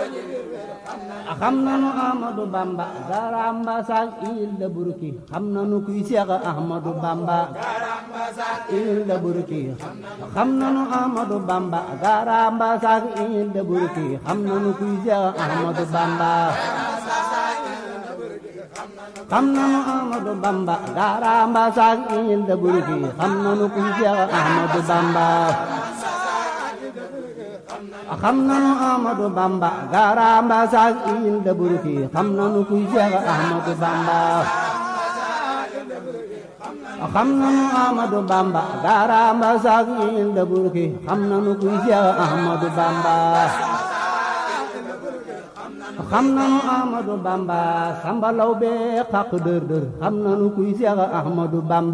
xam nanu Ahmadu Bamba garamba sak il da burki xam nanu kuy Seex Ahmadu Bamba il da burki xam nanu Ahmadu Bamba garamba sak il da burki xam nanu kuy Seex Ahmadu Bamba xam nanu Ahmadu Bamba garamba sak il da burki xam nanu kuy Seex Ahmadu Bamba xam nanu Ahmadu Bamba garamba sak il da burki xam nanu kuy Seex Ahmadu Bamba xam nanu Ahmadu Bamba garamba sak il da burki xam nanu kuy Seex Ahmadu Bamba xam nanu Ahmadu Bamba sambalaw be xaq dër dër xam nanu kuy Seex Ahmadu Bamba